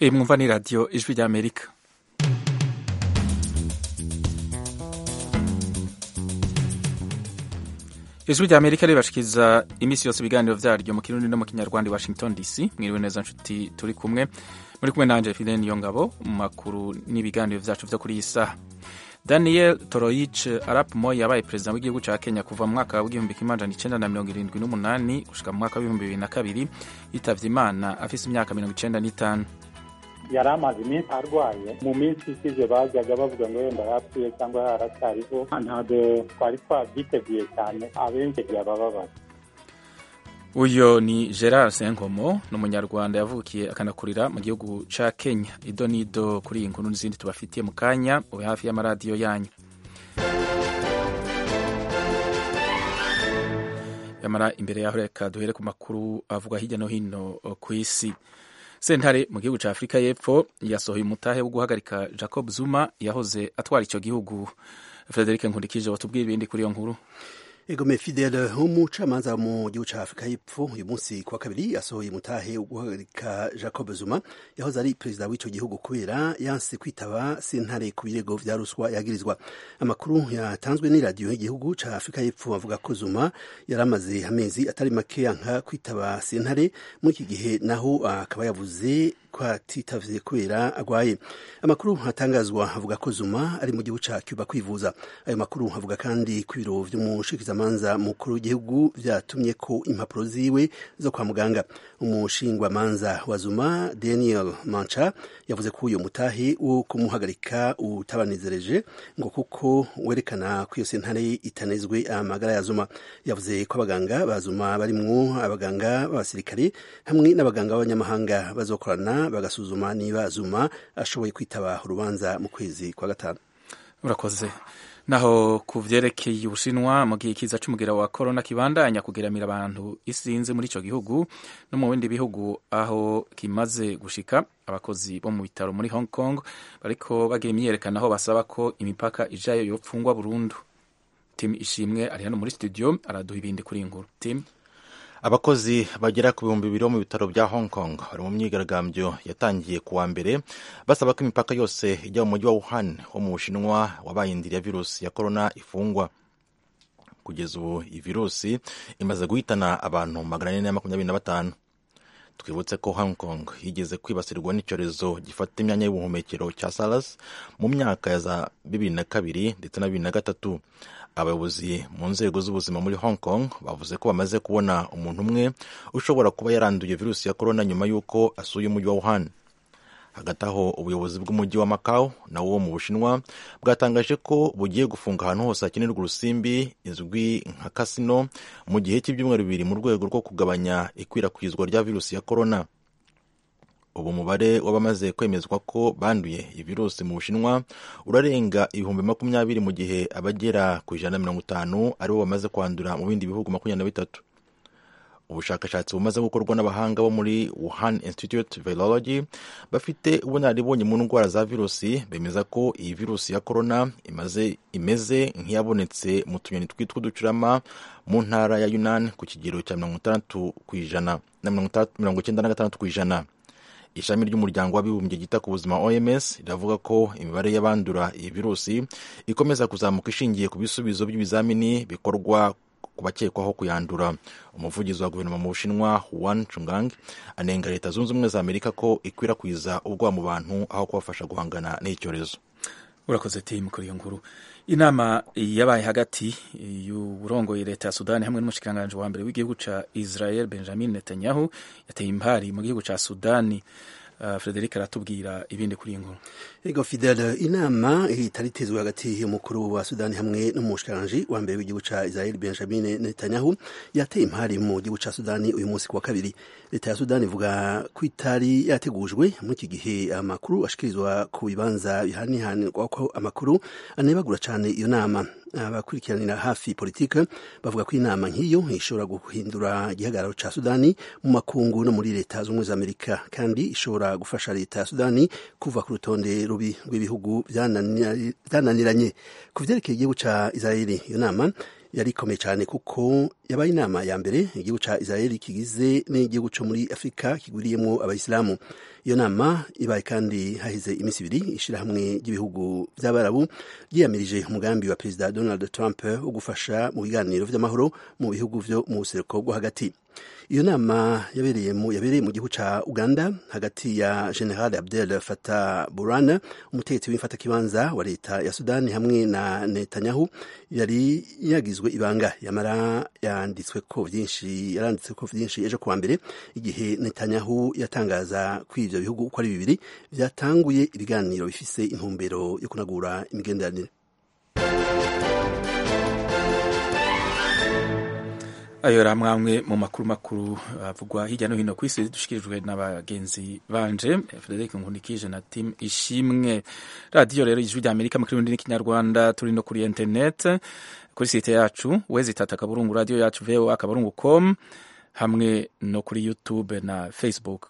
iyi mwumva ni radiyo ijwi ry'amerika ijwi ry'amerika ribashikiriza iminsi yose ibiganiro vyaryo mu kirundi no mu kinyarwanda i washington dc mwiriwe neza nshuti turi kumwe muri kumwe nanje fidel niyongabo mu makuru n'ibiganiro vyacu vyo kuri iyi saha daniel toroich arap moy yabaye perezida w'igihugu ca kenya kuva mu mwaka w'igihumbi kimwe amajana icenda na mirongo irindwi n'umunani gushika mu mwaka w'ibihumbi bibiri na kabiri yitavye imana afise imyaka mirongo icenda n'itanu yari amaze iminsi arwaye mu minsi ishize bajyaga bavuga ngo wenda yapfuye cyangwa yaracyariho ntabwo twari twabyiteguye cyane abenshi byabababaza uyo ni gerard senkomo ni umunyarwanda yavukiye akanakurira mu gihugu ca kenya ido n'ido kuri iyi nkuru n'izindi tubafitiye mu kanya ube hafi y'amaradiyo yanyu yamara imbere yaho reka duhere ku makuru avugwa hirya no hino ku isi sentare mu gihugu ca afurika y'epfo yasohoye umutahe wo guhagarika jacob zuma yahoze atwara ico gihugu frederic nkundikije watubwira ibindi kuri iyo nkuru egome fidele umucamanza mu gihugu ca afurika y'epfo uyu munsi kuwa kabiri yasohoye umutahe wo guhagarika jacob zuma yahoze ari perezida w'ico gihugu kubera yanse kwitaba sentare ku birego vya ruswa yagirizwa amakuru yatanzwe n'iradiyo y'igihugu ca afurika y'epfo avuga ko zuma yari amaze amezi atari make yanka kwitaba sentare muri iki gihe naho akaba yavuze ko atitavye kubera agwaye amakuru atangazwa avuga ko zuma ari mu gihugu ca cuba kwivuza ayo makuru avuga kandi ko ibiro vy'umushikizamanza mukuru w'igihugu vyatumye ko impapuro ziwe zo kwa muganga umushingwamanza wa zuma daniel mancha yavuze ko uyo mutahe wo kumuhagarika utabanezereje ngo kuko werekana ko iyo sentare itanezwe amagara ya zuma yavuze ko abaganga ba zuma barimwo abaganga b'abasirikare hamwe n'abaganga b'abanyamahanga bazokorana bagasuzuma niba zuma ashoboye kwitaba urubanza mu kwezi kwa gatanu urakoze naho ku vyerekeye ubushinwa mu gihe ikiza c'umugira wa korona kibandanya kugeramira abantu isinze muri ico gihugu no mu bindi bihugu aho kimaze gushika abakozi bo mu bitaro muri hong kong bariko bagira imyiyerekano aho basaba ko imipaka ijayo yopfungwa burundu tim ishimwe ari hano muri studio araduha ibindi kuri iyi nkuru tim abakozi bagera ku bihumbi bibiri bo mu bitaro bya hong kong bari mu myigaragambyo yatangiye ku wa mbere basaba ko imipaka yose ijya mu mujyi wa wuhan wo mu bushinwa wabaye indiri ya virusi ya korona ifungwa kugeza ubu iyi virusi imaze guhitana abantu magana ane na makumyabiri na batanu twibutse ko hong kong yigeze kwibasirwa n'icyorezo gifata imyanya y'ubuhumekero cya sars mu myaka ya za bibiri na kabiri ndetse na bibiri na gatatu abayobozi mu nzego z'ubuzima muri hong kong bavuze ko bamaze kubona umuntu umwe ushobora kuba yaranduye virusi ya korona nyuma y'uko asuye umujyi wa wuhan hagati aho ubuyobozi bw'umujyi wa macau nawo wo mu bushinwa bwatangaje ko bugiye gufunga ahantu hose hakenerwa urusimbi izwi nka kasino mu gihe cy'ibyumweru bibiri mu rwego rwo kugabanya ikwirakwizwa rya virusi ya korona ubu umubare w'abamaze kwemezwa ko banduye iyi virusi mu bushinwa urarenga ibihumbi makumyabiri mu gihe abagera ku ijana na mirongo itanu aribo bamaze kwandura mu bindi bihugu makumyabiri na bitatu ubushakashatsi bumaze gukorwa n'abahanga bo muri Wuhan Institute Virology bafite ubunararibonye mu ndwara za virusi bemeza ko iyi virusi ya korona imaze imeze nk'iyabonetse mu tunyoni twitwa uducurama mu ntara ya Yunnan ku kigero cya mirongo itandatu ku ijana na mirongo icyenda na gatandatu ku ijana ishami ry'umuryango w'abibumbye ryita ku buzima oms riravuga ko imibare y'abandura iyi virusi ikomeza kuzamuka ishingiye ku bisubizo by'ibizamini bikorwa ku bakekwaho kuyandura umuvugizi wa guverinoma mu bushinwa Juan Chungang anenga leta zunze ubumwe za amerika ko ikwirakwiza ubwoba mu bantu aho kubafasha guhangana n'icyorezo urakoze timu kuri iyo nkuru inama yabaye hagati y'uburongoye leta ya sudani hamwe n'umushikiranganji wa mbere w'igihugu ca israel benjamin netanyahu yateye impari mu gihugu ca sudani uh, frederic aratubwira ibindi kuri iyi nkuru ego fidel inama itari itezwe hagati y'umukuru wa sudani hamwe n'umushikiranganji wa mbere w'igihugu ca israel benjamin netanyahu yateye impari mu gihugu ca sudani uyu munsi kuwa kabiri leta ya sudani ivuga ko itari yategujwe muri iki gihe amakuru ashikirizwa ku bibanza bihanihanirwa ko amakuru anebagura cane iyo nama abakurikiranira hafi politike bavuga ko inama nk'iyo ishobora guhindura igihagararo ca sudani mu makungu no muri leta z'ubumwe za amerika kandi ishobora gufasha leta ya sudani kuva ku rutonde rubi rw'ibihugu byananiranye ku vyerekeye igihugu ca israeli iyo nama yari ikomeye cyane kuko yabaye inama ya mbere igihugu ca israeli kigize n'igihugu co muri afurika kigwiriyemwo abayisilamu iyo nama ibaye kandi hahize iminsi ibiri ishirahamwe ry'ibihugu vy'abarabu ryiyamirije umugambi wa perezida donald trump wo gufasha mu biganiro vy'amahoro mu bihugu vyo mu buseruko bwo hagati iyo nama yabereye mu yabereye mu gihugu ca Uganda hagati ya General Abdel Fattah Burhan umutegetsi w'imfatakibanza wa leta ya Sudani hamwe na Netanyahu yari yagizwe ibanga yamara yanditswe ko vyinshi yaranditse ko vyinshi ejo kuwa mbere igihe Netanyahu yatangaza ko ivyo bihugu uko ari bibiri vyatanguye ibiganiro bifise intumbero yo kunagura imigenderanire ayo yari amwe mu makuru makuru avugwa hirya no hino ku isi dushikirijwe n'abagenzi banje Frederic Nkunikije na Tim Ishimwe radiyo rero ijwi rya Amerika mu kirundi n'ikinyarwanda turi no kuri internet kuri site yacu wezi tata akaburungu radio yacu voa akaburungu com hamwe no kuri YouTube na Facebook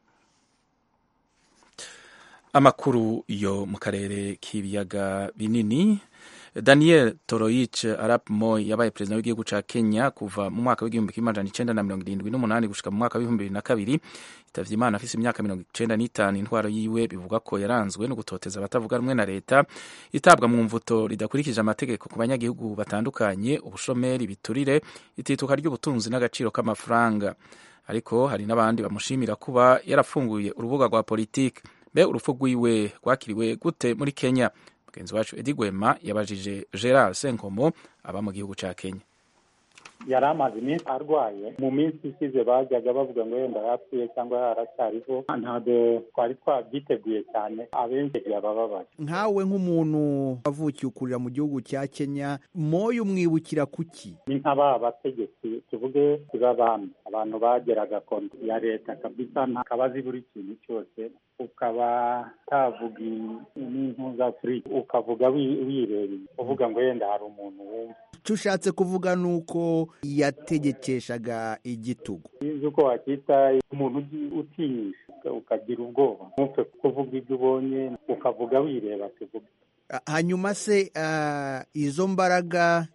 amakuru yo mu karere k'ibiyaga binini Daniel Toroich Arap Moi yabaye perezida w'igihugu ca Kenya kuva mu mwaka w'igihumbi kimwe amajana icenda na mirongo irindwi n'umunani gushika mu mwaka w'ibihumbi bibiri na kabiri yitavye Imana afise imyaka mirongo icenda n'itanu intwaro yiwe bivuga ko yaranzwe no gutoteza abatavuga rumwe na leta itabwa mu mvuto ridakurikije amategeko ku banyagihugu batandukanye ubushomeri biturire itituka ry'ubutunzi n'agaciro k'amafaranga ariko hari n'abandi bamushimira kuba yarafunguye urubuga rwa politiki mbe urupfu rwiwe rwakiriwe gute muri Kenya mugenzi wacu Edi Gwema yabajije Gerard Senkomo aba mu gihugu ca Kenya yari amaze iminsi arwaye mu minsi ishize bajyaga bavuga ngo yenda yapfuye cyangwa yaracyariho ntabwo twari twabyiteguye cyane abenshi yabababaje nkawe nk'umuntu wavukiye ukurira mu gihugu cya kenya moyo umwibukira kuki ni nk'aba bategetsi tuvuge b'abami abantu bageraga konti ya leta kabisa ntakabazi buri kintu cyose ukaba utavuga n'impuzafurika ukavuga wirebeye uvuga ngo yenda hari umuntu wumva icyo ushatse kuvuga ni uko yategekeshaga igitugu uzi uko wakwita umuntu utinyisha ukagira ubwoba ntupfe kuvuga ibyo ubonye ukavuga wireba tuvuga hanyuma se izo mbaraga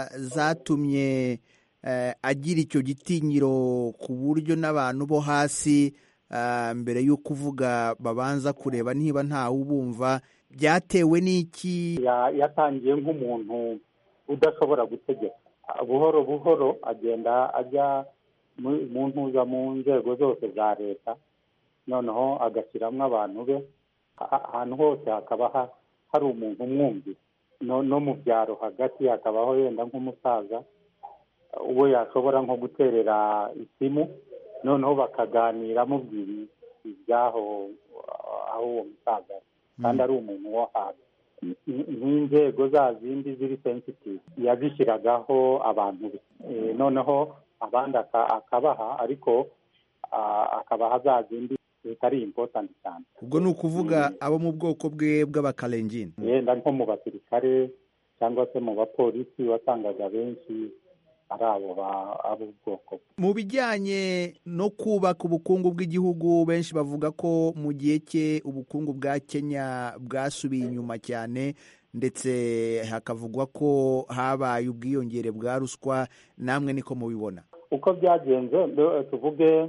zatumye agira icyo gitinyiro ku buryo n'abantu bo hasi mbere yo kuvuga babanza kureba niba ntawe ubumva byatewe n'iki yatangiye nk'umuntu udashobora gutegeka buhoro buhoro agenda ajya mu ntuza mu nzego zose za leta noneho agashyiramo abantu be ahantu hose hakaba hari umuntu umwumvira no mu byaro hagati hakabaho yenda nk'umusaza uwo yashobora nko guterera isimu noneho bakaganira amubwira ibyaho aho uwo musaza kandi ari umuntu wo hasi nk'inzego za zindi ziri sensitive yazishyiragaho abantu be noneho abandi akabaha ariko akabaha za zindi zitari impotanti cyane ubwo ni ukuvuga abo mu bwoko bwe bw'abakarengine yenda nko mu basirikare cyangwa se mu bapolisi wasangaga benshi ari abo b'ubwoko mu bijyanye no kubaka ubukungu bw'igihugu benshi bavuga ko mu gihe cye ubukungu bwa kenya bwasubiye inyuma cyane ndetse hakavugwa ko habaye ubwiyongere bwa ruswa namwe niko mubibona uko byagenze tuvuge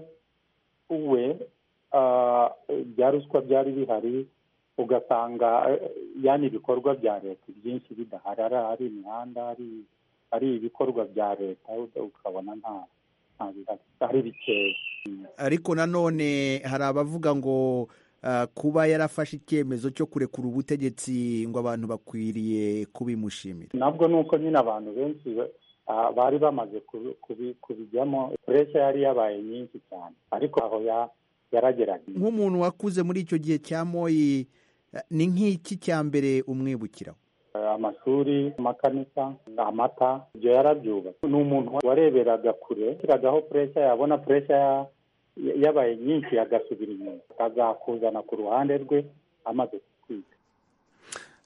we bya ruswa byari bihari ugasanga yani ibikorwa bya leta byinshi bidahari ari imihanda ari ibikorwa bya leta ukabona nta ari bikeya ariko nanone hari abavuga ngo kuba yarafashe icyemezo cyo kurekura ubutegetsi ngo abantu bakwiriye kubimushimira nabwo ni uko nyine abantu benshi bari bamaze kubijyamo puresha yari yabaye nyinshi cyane ariko aho yaragerageje nk'umuntu wakuze muri icyo gihe cya moyi ni nk'iki cya mbere umwibukiraho amashuri amakanisa amata ibyo yarabyubatse ni umuntu wareberaga kure ashyiragaho puresha yabona puresha yabaye nyinshi agasubira inyuma akazakuzana ku ruhande rwe amaze kwiga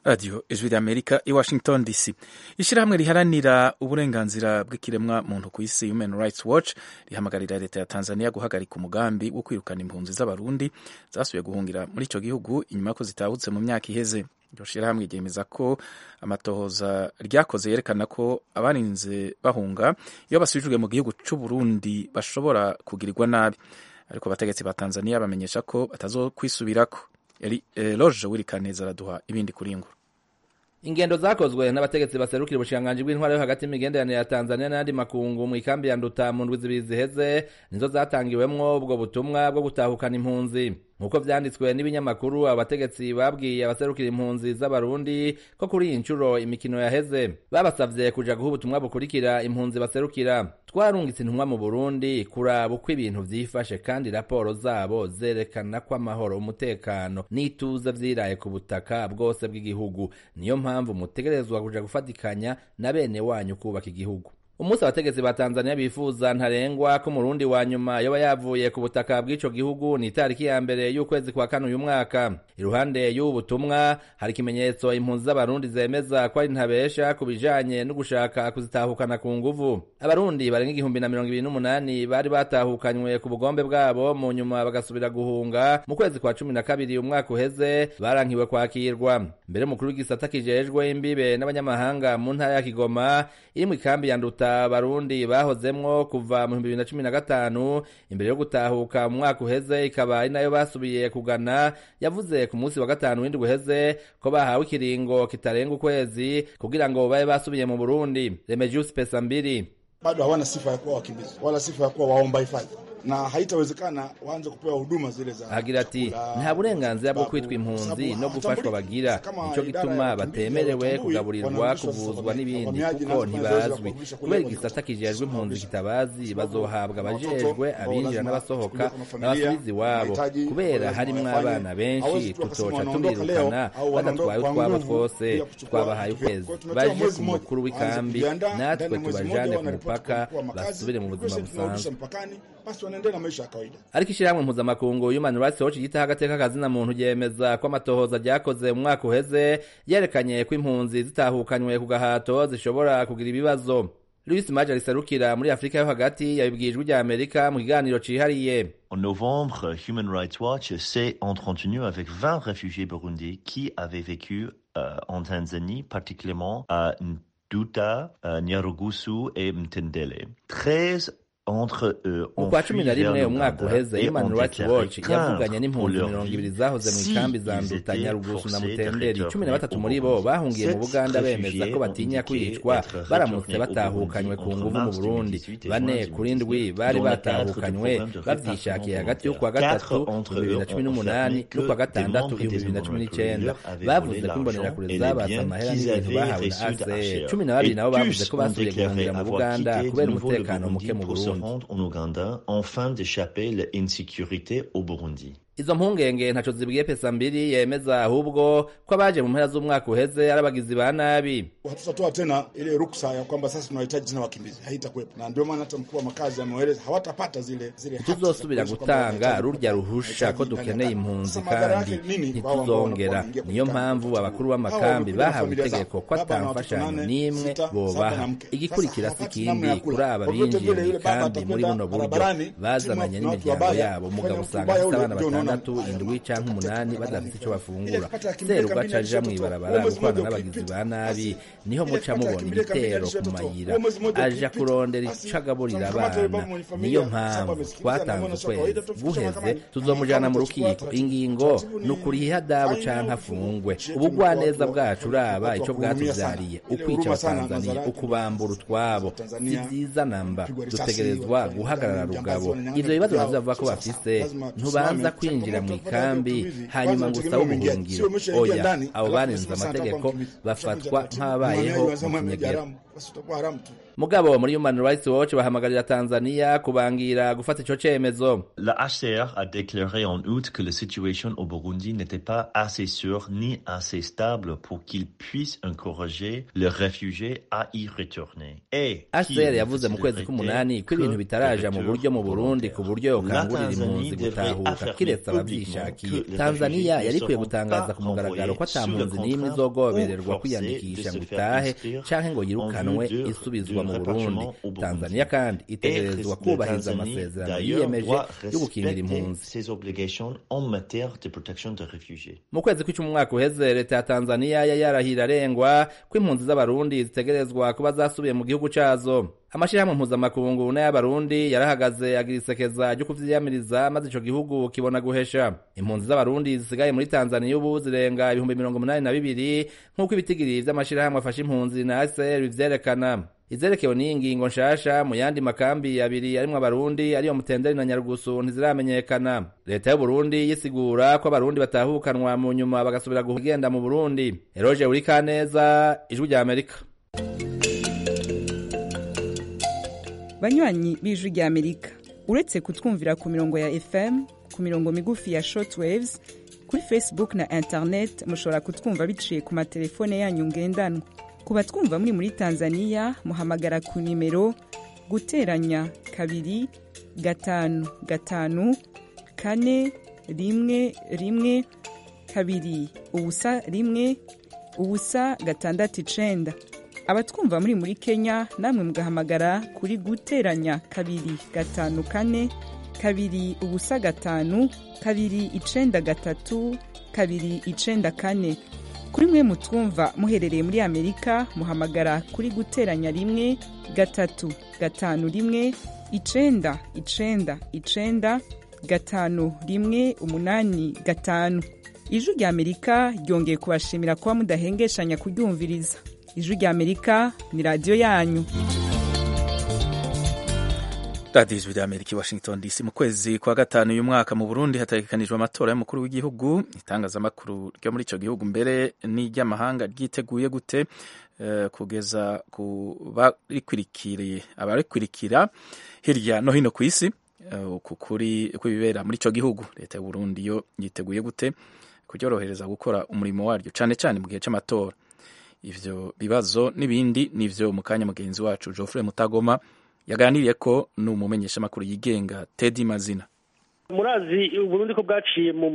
radiyo ijwi ry'amerika i washington dc ishyirahamwe riharanira uburenganzira bw'ikiremwa muntu ku isi human rights watch rihamagarira leta ya tanzania guhagarika umugambi wo kwirukana impunzi z'abarundi zasubiye guhungira muri icyo gihugu inyuma y'uko zitahutse mu myaka iheze iryo shyirahamwe ryemeza ko amatohoza ryakoze yerekana ko abarinze bahunga iyo basubijwe mu gihugu cy'u Burundi bashobora kugirirwa nabi ariko abategetsi ba tanzania bamenyesha ko batazokwisubirako yari eh, loje wirikaneza araduha ibindi kuri iyi nkuru ingendo zakozwe n'abategetsi baserukira ubushikiranganji bw'intwaro yo hagati y'imigenderanire ya tanzania n'ayandi makungu mu ikambi ya nduta mu ndwi zibiri ziheze nizo zatangiwemwo ubwo butumwa bwo gutahukana impunzi nk'uko vyanditswe n'ibinyamakuru abategetsi babwiye abaserukira impunzi z'abarundi ko kuri iyi nshuro imikino yaheze babasavye kuja guha ubutumwa bukurikira impunzi baserukira twarungitse intumwa mu burundi kuraba uko ibintu vyifashe kandi raporo zabo zerekana ko amahoro umutekano n'ituze vyiraye ku butaka bwose bw'igihugu niyo mpamvu mutegerezwa kuja gufatikanya na bene wanyu kubaka igihugu umunsi abategetsi ba tanzania bifuza ntarengwa ko umurundi wa nyuma yoba yavuye ku butaka bw'ico gihugu ni itariki ya mbere y'ukwezi kwa kane uyu mwaka iruhande y'ubu butumwa hari ikimenyetso impunzi z'abarundi zemeza ko ari ntabesha ku bijanye no gushaka kuzitahukana ku nguvu abarundi barenga igihumbi na mirongo ibiri n'umunani bari batahukanywe ku bugombe bwabo mu nyuma bagasubira guhunga mu kwezi kwa cumi na kabiri umwaka uheze barankiwe kwakirwa mbere umukuru w'igisata kijejwe imbibe n'abanyamahanga mu ntara ya kigoma iri mu ikambi ya nduta abarundi bahozemwo kuva mu bihumbi bibiri na cumi na gatanu imbere yo gutahuka mu mwaka uheze ikaba ari nayo basubiye kugana yavuze ku munsi wa gatanu w'indwi uheze ko bahawe ikiringo kitarenga ukwezi kugira ngo babe basubiye mu burundi remegius pesa mbiri bado hawana sifa ya kuwa wakimbizi wala sifa ya kuwa waomba hifadhi na haitawezekana waanze kupewa huduma zile za agira ati nta burenganzira bwo kwitwa impunzi no gufashwa bagira nico gituma batemerewe kugaburirwa kuvuzwa n'ibindi kuko ntibazwi kubera igisata kijejwe impunzi kitabazi bazohabwa abajejwe abinjira n'abasohoka n'abasubizi iwabo kubera harimwo abana benshi tutoca tubirukana badatwaye utwabo twose twabahaye ukwezi baje ku mukuru w'ikambi natwe tubajane ku mupaka basubire mu buzima busanzwe basi wanaendelea na maisha ya kawaida. ariko ishyirahamwe mpuzamakungu human rights watch ryitaho agateka kazina muntu ryemeza ko amatohoza ryakoze mu mwaka uheze yerekanye ko impunzi zitahukanywe ku gahato zishobora kugira ibibazo louis maje riserukira muri afurika yo hagati yabibwiye ijwi rya amerika mu kiganiro cihariye En novembre, Human Rights Watch s'est entretenu avec 20 réfugiés burundais qui avaient vécu euh, en Tanzanie, particulièrement à Nduta, euh, Nyarugusu et Mtendele. 13 entre eux mu ont kwa fui cumi na vers rimwe umwaka l'Ouganda uheze et human ont rights déclaré watch craindre yavuganye pour n'impunzi leur mirongo vie ibiri zahoze mu si ikambi za ils nduta étaient nyarugusu na forcés de mutenderi cumi na retourner batatu au muri bo Burundi. bahungiye mu Sept buganda bemeza réfugiés ko ont batinya indiqué kwicwa être baramutse retournés au batahukanywe ku Burundi nguvu entre mu mars burundi 2018 et bane juin kuri ndwi 2019, bari dont le cadre de batahukanywe programme de bavyishakiye répartition hagati y'ukwa volontaire. gatatu Quatre entre ibihumbi bibiri na eux cumi ont n'umunani affirmé que n'ukwa des gatandatu membres ibihumbi des bibiri na cumi Human n'icenda Rights avaient bavuze volé ko imbonerakure l'argent et les zabatse biens amahera qu'ils n'ibintu avaient bahawe na reçus ACR d'HCR. cumi na babiri Et nabo bavuze tous ko ont basubiye déclaré guhungira mu avoir buganda quitté de kubera nouveau le umutekano Burundi muke mu pour se burundi rendre en Ouganda afin d'échapper l'insécurité au Burundi. izo mpungenge ntaco zibwiye pesa mbiri yemeza ahubwo ko abaje mu mpera z'umwaka uheze ari abagizi ba nabi Hatutatoa tena ile ruksa ya kwamba sasa tunahitaji tena wakimbizi, haitakuwepo. Na ndio maana hata mkuu wa makazi ameeleza hawatapata zile zile haki za ntituzosubira kuonyesha kwamba gutanga wanahitaji rurya kupata- ruhusha ko wanahitaji dukeneye ndani ya impunzi Sasa madhara kandi yake nini? Wao ambao ntituzongera wanakuwa niyo wanaingia mpamvu kwenye abakuru Hawa b'amakambi wamekuja na bahawe familia zao. itegeko ko Baba na watoto atamfashanyo nane, n'imwe sita, saba bobaha na mke. igikurikira Sasa si hapati namna ikindi ya kula. kuri aba Kwa vyote binjiye vile mu yule baba ikambi muri atakwenda buno buryo barabarani, bazananye timu ya watu n'imiryango wabaya, yabo kufanya mugabo mtu usanga mbaya afite ule, abana ndio unaona batandatu haya, indwi canke umunani katika badafite ico Ile bafungura kapata ya kimbile seruga kabila aja alishototoa. mw'ibarabara Mwezi gukorana mmoja n'abagizi ukipita, ba nabi basi, niho ile muca kapata ya mubona kimbile kabila ibitero ku alishototoa. mayira Mwezi mmoja aja ukipita, kurondera basi, ico agaburira tutamkamata yule baba abana mwenye familia, niyo sasa mpamvu amesikiliza na twatanze mbona ukwezi kawaida tufikisha guheze mahakamani. tuzomujana mu Mahakama rukiko tutachukua ingingo taratibu ni ukuriha adabu faini canke au afungwe kifungo. ubugwaneza Watu wa- bwacu uraba watu wa ico kuhurumia sana. bwatuvyariye Ile ukwica huruma sana abatanzaniya Mazaraki. ukubambura utwabo si Tanzania, vyiza namba kupigwa risasi, dutegerezwa wafanya guhagarara jambazi, rugabo wanyang'anya ivyo bibazo vyao. navyo bavuga ko Sasa, bafise lazima ntubanza tusimame, kwinjira mu changamoto ikambi tupata vitu hivi. hanyuma Kwanza ngo usabe utegemea ubuhungiro sio umeshaingia oya ndani, abo alafu barenze unasema sasa amategeko nataka mkimbizi. bafatwa Ushakuja taratibu. nk'abayeho Mwenyewe mu unasema kinyegero haramu. basi utakuwa haramu tu. mugabo muri human rights watch bahamagarira tanzania kubangira gufata ico cemezo La HCR a déclaré en août que la situation au Burundi n'était pas assez sûre ni assez stable pour qu'ils puissent encourager les réfugiés à y retourner. Et HCR yavuze mu kwezi k'umunani ko ibintu bitaraja mu buryo mu Burundi ku buryo yokangurira impunzi gutahuka kiretse abavyishakiye Tanzania yari ikwiye gutangaza ku mugaragaro ko ata mpunzi n'imwe izogobererwa kwiyandikisha ngo itahe canke ngo yirukanwe isubizwa mu Burundi Tanzania kandi itegerezwa kubahiriza amasezerano yiyemeje yo gukingira impunzi ses obligations en matière de protection des réfugiés. mu kwezi kw'icumi umwaka uheze leta ya tanzaniya yari yarahira arengwa ko impunzi z'abarundi zitegerezwa kuba zasubiye mu gihugu cazo amashirahamwe mpuzamakungu n'ay'abarundi yarahagaze agira isekeza ryo kuvyiyamiriza maze ico gihugu kibona guhesha impunzi z'abarundi zisigaye muri tanzaniya ubu zirenga ibihumbi mirongo umunani na bibiri nk'uko ibitigiri vy'amashirahamwe afasha impunzi na acr bivyerekana izerekewe n'iyi ngingo nshasha mu yandi makambi abiri arimwo abarundi ariyo mutenderi na nyarugusu ntiziramenyekana leta y'uburundi yisigura ko abarundi batahukanwa mu nyuma bagasubira kugenda mu burundi eroje urikaneza ijwi rya amerika banywanyi b'ijwi rya amerika uretse kutwumvira ku mirongo ya fm ku mirongo migufi ya shortwaves kuri facebook na internet mushobora kutwumva biciye ku matelefone yanyu ngendanwa ku batwumva muri muri tanzania muhamagara ku nimero guteranya kabiri gatanu gatanu kane rimwe rimwe kabiri ubusa rimwe ubusa gatandatu icenda abatwumva muri muri kenya namwe mugahamagara kuri guteranya kabiri gatanu kane kabiri ubusa gatanu kabiri icenda gatatu kabiri icenda kane kuri mwe mutwumva muherereye muri amerika muhamagara kuri guteranya rimwe gatatu gatanu rimwe icenda icenda icenda gatanu rimwe umunani gatanu ijwi rya amerika ryongeye kubashimira kuba mudahengeshanya kuryumviriza ijwi rya amerika ni radiyo yanyu radiyo ijwi rya amerika i washington dc mu kwezi kwa gatanu uyu mwaka mu burundi hategekanijwe amatora y'umukuru w'igihugu itangazamakuru ryo muri icyo gihugu mbere n'iry'amahanga ryiteguye gute eh, kugeza ku barikwirikiriye abarikwirikira hirya no hino ku isi eh, ku kuri kw'ibibera muri icyo gihugu leta y'uburundi yo yiteguye gute kuryorohereza gukora umurimo waryo cyane cyane mu gihe cy'amatora ivyo bibazo n'ibindi nivyo mu kanya mugenzi wacu Geoffrey Mutagoma yaganiriye ko ni umumenyeshamakuru yigenga Teddy Mazina murazi uburundi ko bwaciye mu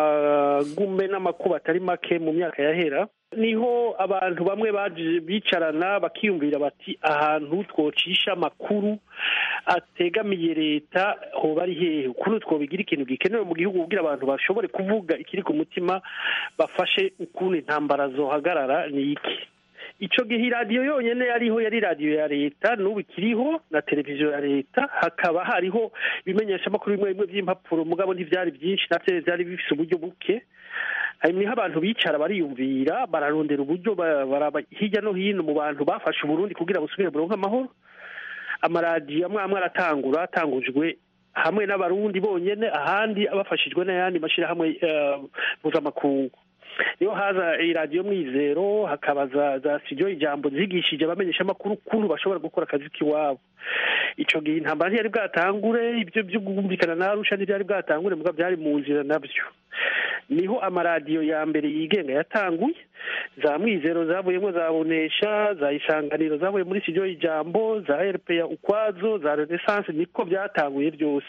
magume n'amakuba atari make mu myaka yahera niho abantu bamwe baje bicarana bakiyumvira bati ahantu twocisha amakuru ategamiye leta hoba ari hehe ukuntu twobigira ikintu gikenewe mu gihugu kugira abantu bashobore kuvuga ikiri ku mutima bafashe ukuntu intambara zohagarara ni iki ico gihe iradiyo yonyene yariho yari radiyo ya leta n'ubu ikiriho na televiziyo ya leta hakaba hariho ibimenyeshamakuru bimwe bimwe vy'impapuro mugabo ntivyari vyinshi navyo vyari bifise uburyo buke niho abantu bicara bariyumvira bararondera uburyo baraba hirya no hino mu bantu bafashe uburundi kugira busubire buronke amahoro amaradiyo amwe amwe aratangura atangujwe hamwe n'abarundi bonyene ahandi bafashijwe n'ayandi mashirahamwe mpuzamakungu niyo haza iradiyo mwizero hakaba za za studio ijambo zigishije abamenyeshamakuru ukuntu bashobora gukora akazi k'iwabo ico gihe intambara ntiyari bwatangure ibyo byo kumvikana na arusha ntibyari bwatangure muga byari mu nzira nabyo niho amaradiyo ya mbere yigenga yatanguye za mwizero zavuyemo za bonesha za isanganiro zavuye muri studio ijambo za rpa ukwazo za renaissance niko byatanguye byose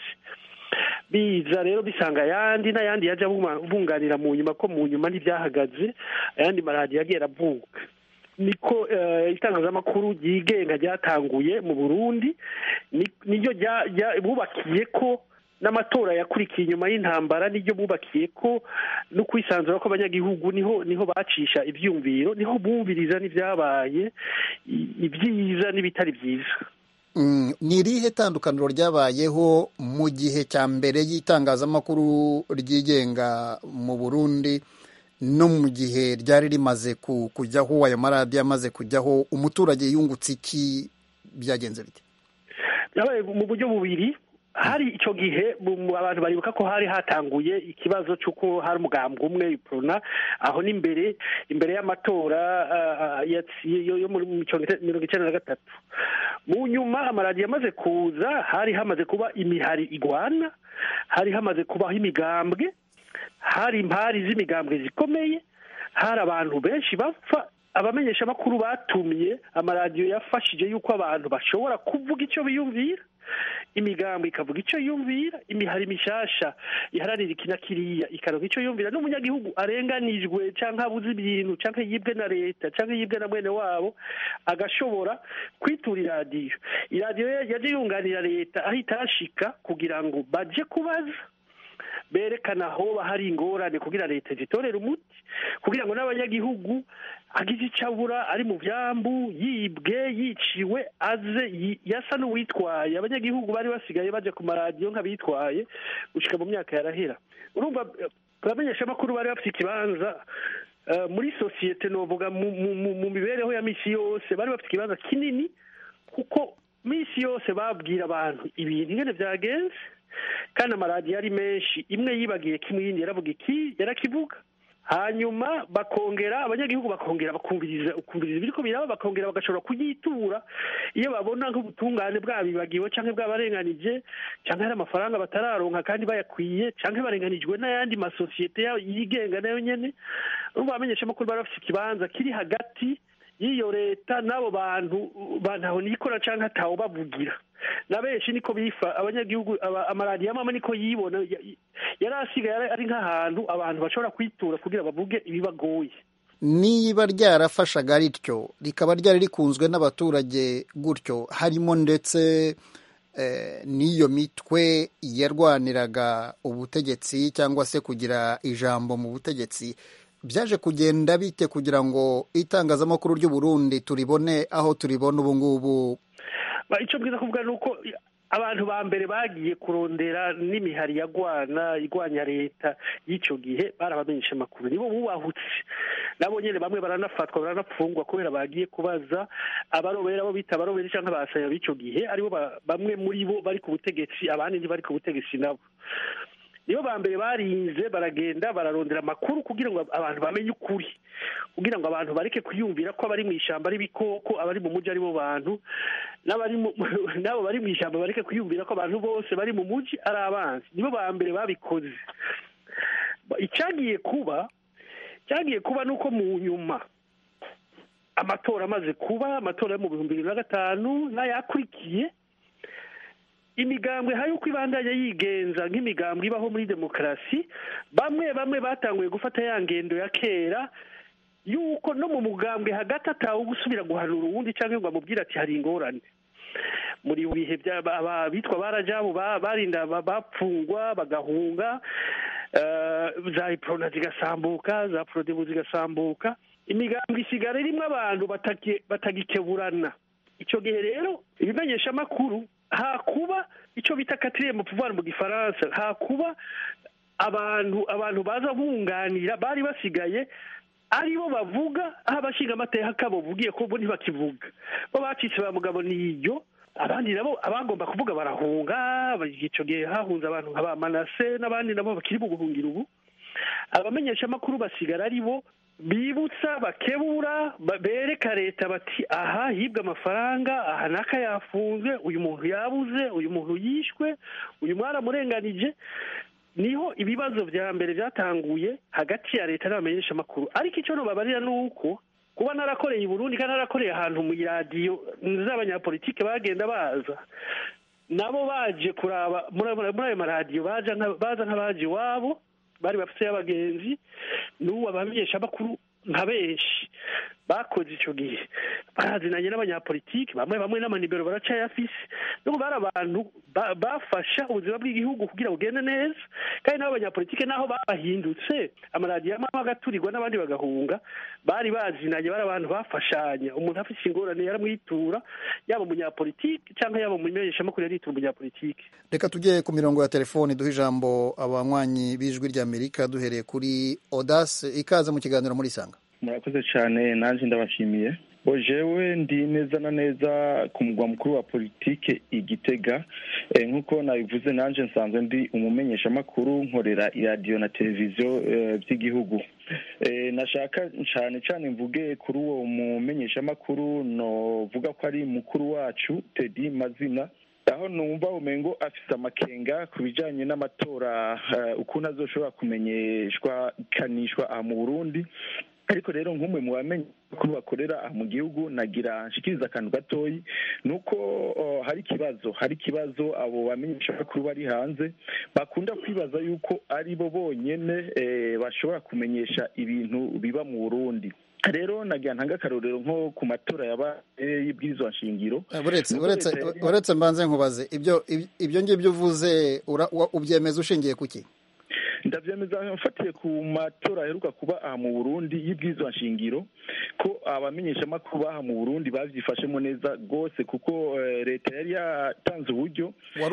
biza rero bisanga ayandi n'ayandi yaje bunganira mu nyuma ko mu nyuma ntibyahagaze ayandi maradiyo yagiye aravuka niko itangazamakuru ryigenga ryatanguye mu burundi niryo bubakiye ko n'amatora yakurikiye inyuma y'intambara niryo bubakiye ko no kwisanzura kw'abanyagihugu niho niho bacisha ibyumviro niho bumviriza n'ibyabaye ibyiza n'ibitari byiza ni irihe tandukaniro ryabayeho mu gihe cya mbere y'itangazamakuru ryigenga mu burundi no mu gihe ryari rimaze kujyaho ayo maradiyo amaze kujyaho umuturage yungutse iki byagenze bite byabaye mu buryo bubiri hari icyo gihe abantu baribuka ko hari hatanguye ikibazo cy'uko hari umugambwe umwe iprona aho n'imbere imbere y'amatora yo muri mirongo icyenda na gatatu mu nyuma amaradiyo amaze kuza hari hamaze kuba imihari igwana hari hamaze kubaho imigambwe hari impari z'imigambwe zikomeye hari abantu benshi bapfa abamenyeshamakuru batumye amaradiyo yafashije yuko abantu bashobora kuvuga icyo biyumvira imigambi ikavuga icyo yumvira imihari mishasha iharanira iki na kiriya ikaronka icyo yumvira n'umunyagihugu arenganijwe cyangwa abuze ibintu cyangwa yibwe na leta cyangwa yibwe na mwene wabo agashobora kwitura iradiyo iradiyo yaje yunganira leta aho itashika kugira ngo baje kubaza berekana aho hari ingorane kugira leta zitorere umuti kugira ngo n'abanyagihugu agize icyo abura ari mu byambu yibwe yiciwe aze yasa n'uwitwaye abanyagihugu bari basigaye bajya ku maradiyo nk'abitwaye gushyika mu myaka yarahera urumva abamenyeshamakuru bari bafite ikibanza muri sosiyete novuga mu mibereho ya minsi yose bari bafite ikibanza kinini kuko minsi yose babwira abantu ibintu ingene byagenze kandi amaradiyo ari menshi imwe yibagiye kimwe yindi yaravuga iki yarakivuga hanyuma bakongera abanyagihugu bakongera bakumviriza ukumviriza ibiri ko biraba bakongera bagashobora kuyitura iyo babona nk'ubutungane bwabibagiwe cyangwa bwabarenganije cyangwa hari amafaranga batararonka kandi bayakwiye cyangwa barenganijwe n'ayandi masosiyete yigenga nayo nyine urumva abamenyeshamakuru bari bafite ikibanza kiri hagati y'iyo leta n'abo bantu bantaho nikora cyangwa atawo bavugira na benshi niko bifa abanyagihugu amaradiyo amwe niko yibona yari asigaye ari nk'ahantu abantu bashobora kwitura kugira bavuge ibibagoye niba ryarafashaga rityo rikaba ryari rikunzwe n'abaturage gutyo harimo ndetse n'iyo mitwe yarwaniraga ubutegetsi cyangwa se kugira ijambo mu butegetsi byaje kugenda bite kugira ngo itangazamakuru ry'u Burundi turibone aho turibona ubu ngubu icyo bwiza kuvuga ni uko abantu ba mbere bagiye kurondera n'imihari yagwana igwanya leta y'icyo gihe barabamenyesha amakuru nibo bubahutse nabo nyine bamwe baranafatwa baranapfungwa kubera bagiye kubaza abarobera abo bita abarobera cyangwa abasaya b'icyo gihe aribo bamwe muri bo bari ku butegetsi abandi ntibari ku butegetsi nabo nibo ba mbere barinze baragenda bararondera amakuru kugira ngo abantu bamenye ukuri kugira ngo abantu bareke kwiyumvira ko abari mu ishyamba ari ibikoko abari mu mujyi aribo bantu n'abo bari mu ishyamba bareke kwiyumvira ko abantu bose bari mu mujyi ari abanzi nibo ba mbere babikoze icyagiye kuba cyagiye kuba ni uko mu nyuma amatora amaze kuba amatora yo mu bihumbi bibiri na gatanu n'ayakurikiye imigambwe hari uko ibandanya yigenza nk'imigambwe ibaho muri demokarasi bamwe bamwe batanguye gufata ya ngendo ya kera yuko no mu mugambwe hagati atawe gusubira guhanura uwundi cyangwa ngo amubwire ati hari ingorane muri bihe bitwa barajabu barinda bapfungwa bagahunga za iprona zigasambuka za porodebu zigasambuka imigambwe isigara irimo abantu batagikeburana icyo gihe rero ibimenyeshamakuru hakuba icyo bita katiriye mu pouvoir mu gifaransa hakuba abantu abantu baza bunganira bari basigaye aribo bavuga aho abashinga amateka bavugiye ko bo ntibakivuga bo bacitse ba mugabo niyo abandi nabo abagomba kuvuga barahunga icyo gihe hahunze abantu nka ba manase n'abandi nabo bakiri mu guhungira ubu abamenyeshamakuru basigara ari bo bibutsa bakebura bereka leta bati aha hibwe amafaranga aha n'aka yafunzwe uyu muntu yabuze uyu muntu yishwe uyu mwaramurenganije niho ibibazo bya mbere byatanguye hagati ya leta n'abamenyeshamakuru ariko icyo nubabarira ni uko kuba narakoreye i burundi kandi narakoreye ahantu mu iradiyo z'abanyapolitike bagenda baza nabo baje kuraba muri ayo maradiyo baza nk'abaje iwabo bari bafite y'abagenzi n'ubu abamenyeshamakuru nka benshi bakoze icyo gihe barazinanye n'abanyapolitiki bamwe bamwe n'amanibero baracayafise n'ubu bari abantu bafasha ubuzima bw'igihugu kugira bugende neza kandi n'abo banyapolitike naho babahindutse amaradiyo amwe agaturirwa n'abandi bagahunga bari bazinanye bari abantu bafashanya umuntu afite ingorane yaramwitura yaba umunyapolitiki cyangwa yaba umumenyeshamakuru yaritura umunyapolitiki reka tujye ku mirongo ya telefoni duhe ijambo abanywanyi b'ijwi ry'amerika duhereye kuri odase ikaze mu kiganiro muri sanga murakoze cyane nanjye ndabashimiye jewe ndi neza na neza ku mugwa mukuru wa politike igitega nk'uko nabivuze nanjye nsanzwe ndi umumenyeshamakuru nkorera iradiyo na televiziyo by'igihugu nashaka cyane cyane mvuge kuri uwo mumenyeshamakuru novuga ko ari mukuru wacu tedi mazina aho numva umengo afite amakenga ku bijyanye n'amatora ukuntu azoshobora kumenyeshwa ikanishwa aha mu burundi ariko rero nk'umwe mu bamenye ko bakorera aha mu gihugu nagira nshikiriza akantu gatoyi ni uko hari ikibazo hari ikibazo abo bamenyeshamakuru bari hanze bakunda kwibaza yuko ari bo bonyine bashobora kumenyesha ibintu biba mu burundi rero nagira ntanga akarorero nko ku matora yabaye y'ibwirizwa nshingiro uretse mbanze nkubaze ibyo ibyo ngibyo uvuze ubyemeza ushingiye ku ki ndabyemeza mfatiye ku matora aheruka kuba aha mu burundi y'ibwirizwa nshingiro ko abamenyeshamakuru baha mu burundi babyifashemo neza rwose kuko leta yari yatanze uburyo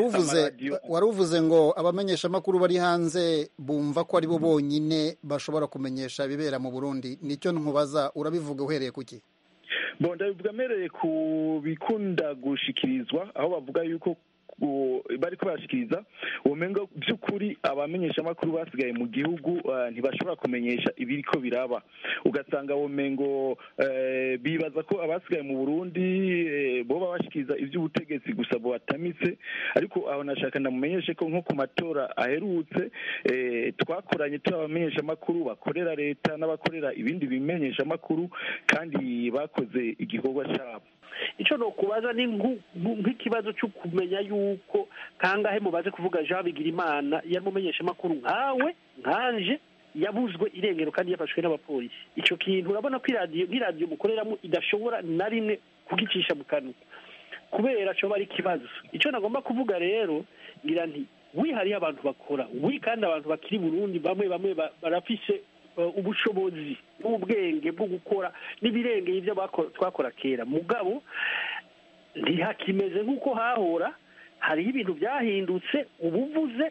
wari uvuze ngo abamenyeshamakuru bari hanze bumva ko ari bo bonyine bashobora kumenyesha ibibera mu burundi nicyo nkubaza urabivuga uhereye ku ki bo ndabivuga mpereye ku bikunda gushikirizwa aho bavuga yuko bari ko barashikiriza ubumengo by'ukuri abamenyeshamakuru basigaye mu gihugu ntibashobora kumenyesha ibiri ko biraba ugasanga ubumengo bibaza ko abasigaye mu burundi bo babashikiriza iby'ubutegetsi gusa batamitse ariko aho nashaka ndamumenyeshe ko nko ku matora aherutse twakoranye turi abamenyeshamakuru bakorera leta n'abakorera ibindi bimenyeshamakuru kandi bakoze igikorwa cyabo icyo ni ukubaza ni nk'ikibazo cyo kumenya yuko kangahe mubaze kuvuga jean bigirimana yari umumenyeshamakuru nkawe nkanje yabuzwe irengero kandi yafashwe n'abapolisi icyo kintu urabona ko iradiyo nk'iradiyo mukoreramo idashobora na rimwe kugicisha mu kanwa kubera cyo ari ikibazo icyo nagomba kuvuga rero ngira nti wihariye abantu bakora wi kandi abantu bakiri burundi bamwe bamwe barafise ubushobozi n'ubwenge bwo gukora n'ibirengeye ibyo twakora kera mugabo ntihakimeze nk'uko hahora hariho ibintu byahindutse ubuvuze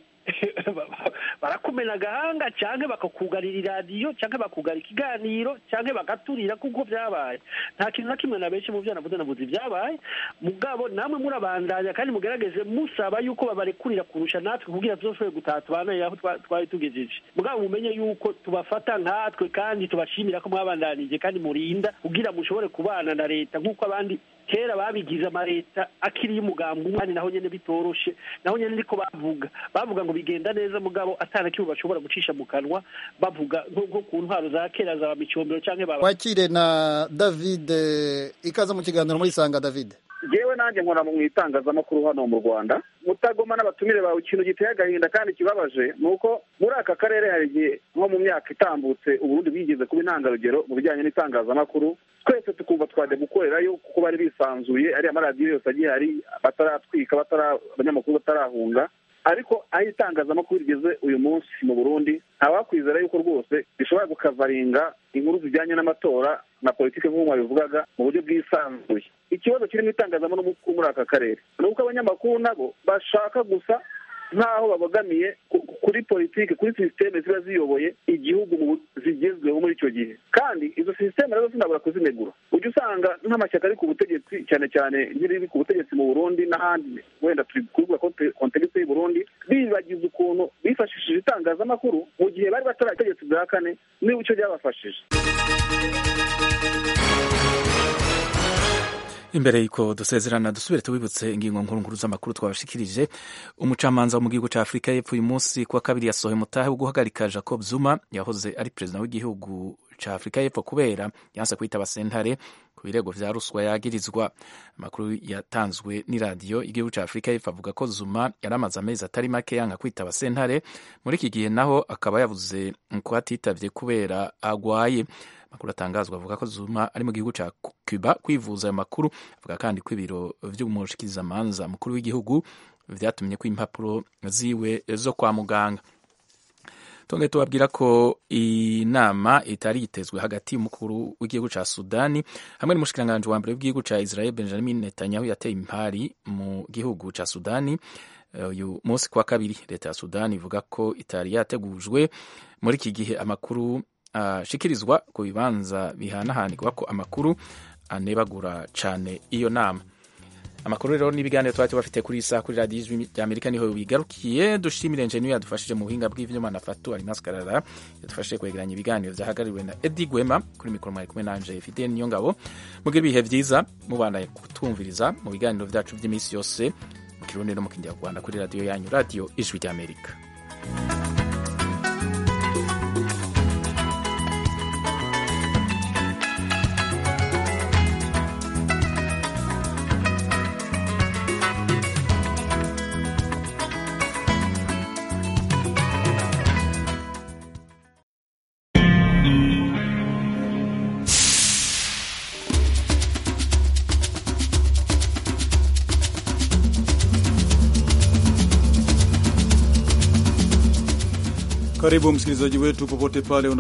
barakumena agahanga cyangwa bakakugarira iradiyo cyangwa bakugara ikiganiro cyangwa bagaturira kuko byabaye nta kintu na kimwe na benshi mu byo navuze navuze ibyabaye mugabo namwe murabandanya kandi mugerageze musaba yuko babarekurira kurusha natwe kugira tuzashoboye gutaha tubananire aho twari tugejeje mugabo mumenye yuko tubafata nkatwe kandi tubashimira ko mwabandanije kandi murinda kugira mushobore kubana na leta nk'uko abandi kera babigize amaleta akiri y'umugambi umwanya naho nyene bitoroshe naho nyene niko bavuga bavuga ngo bigenda neza mugabo atana kimwe bashobora gucisha mu kanwa bavuga nko ku ntwaro za kera za micombero canke baba wakire na David ikaza mu kiganiro muri sanga David jewe nanjye nkora mu itangazamakuru hano mu rwanda mutagoma n'abatumire bawe ikintu giteye agahinda kandi kibabaje ni uko muri aka karere hari igihe nko mu myaka itambutse uburundi bwigeze kuba intangarugero mu bijyanye n'itangazamakuru twese tukumva twajya gukorerayo kuko bari bisanzuye ariya maradiyo yose agiye hari bataratwika abanyamakuru batarahunga ariko aho itangazamakuru rigeze uyu munsi mu burundi ntawakwizera yuko rwose rishobora gukavaringa inkuru zijyanye n'amatora na politiki nk'uko mwabivugaga mu buryo bwisanzuye ikibazo kirimo itangazamakuru muri aka karere ni uko abanyamakuru nabo bashaka gusa nk'aho babogamiye kuri politiki kuri sisiteme ziba ziyoboye igihugu zigezweho muri icyo gihe kandi izo sisiteme nazo sinabura kuzinegura ujya usanga nk'amashyaka ari ku butegetsi cyane cyane nk'iriri ku butegetsi mu burundi n'ahandi wenda turi kuvuga kontegisi y'u burundi bibagiza ukuntu bifashishije itangazamakuru mu gihe bari batari ubutegetsi bwa kane niba icyo byabafashije imbere y'uko dusezerana dusubire tubibutse ingingo nkuru nkuru z'amakuru twabashikirije umucamanza wo mu gihugu cya afurika y'epfo uyu munsi kuwa kabiri yasohoye umutahe wo guhagarika jacob zuma yahoze ari perezida w'igihugu cya afurika y'epfo kubera yanse kwitaba sentare ku birego vya ruswa yagirizwa amakuru yatanzwe n'iradiyo igihugu cya afurika y'epfo avuga ko zuma yari amaze amezi atari make yanga kwitaba sentare muri iki gihe naho akaba yavuze ko atitavye kubera agwaye amakuru atangazwa avuga ko zuma ari mu gihugu cya cuba kwivuza ayo makuru avuga kandi ko ibiro vy'umushikirizamanza mukuru w'igihugu vyatumye ko impapuro ziwe zo kwa muganga tongeye tubabwira ko inama itari yitezwe hagati y'umukuru w'igihugu cya sudani hamwe n'umushikiranganji wa mbere w'igihugu cya israel benjamin netanyahu yateye impari mu gihugu cya sudani uyu munsi kwa kabiri leta ya sudani ivuga ko itari yategujwe muri iki gihe amakuru ashikirizwa ku bibanza bihanahanirwa ko amakuru anebagura cyane iyo nama amakuru rero n'ibiganiro twari tubafite kuri iyi saha kuri radiyo ijwi ry'amerika niho bigarukiye dushimire enjeniyeri yadufashije mu buhinga bw'ibyuma na fatu ari maskarara yadufashije kwegeranya ibiganiro byahagarariwe na edi gwema kuri mikoro mwari kumwe nanje fidel niyo ngabo mugire ibihe byiza mubanaye kutwumviriza mu biganiro byacu by'iminsi yose mu kirundi no mu kinyarwanda kuri radiyo yanyu radiyo ijwi ry'amerika Karibu msikilizaji wetu popote pale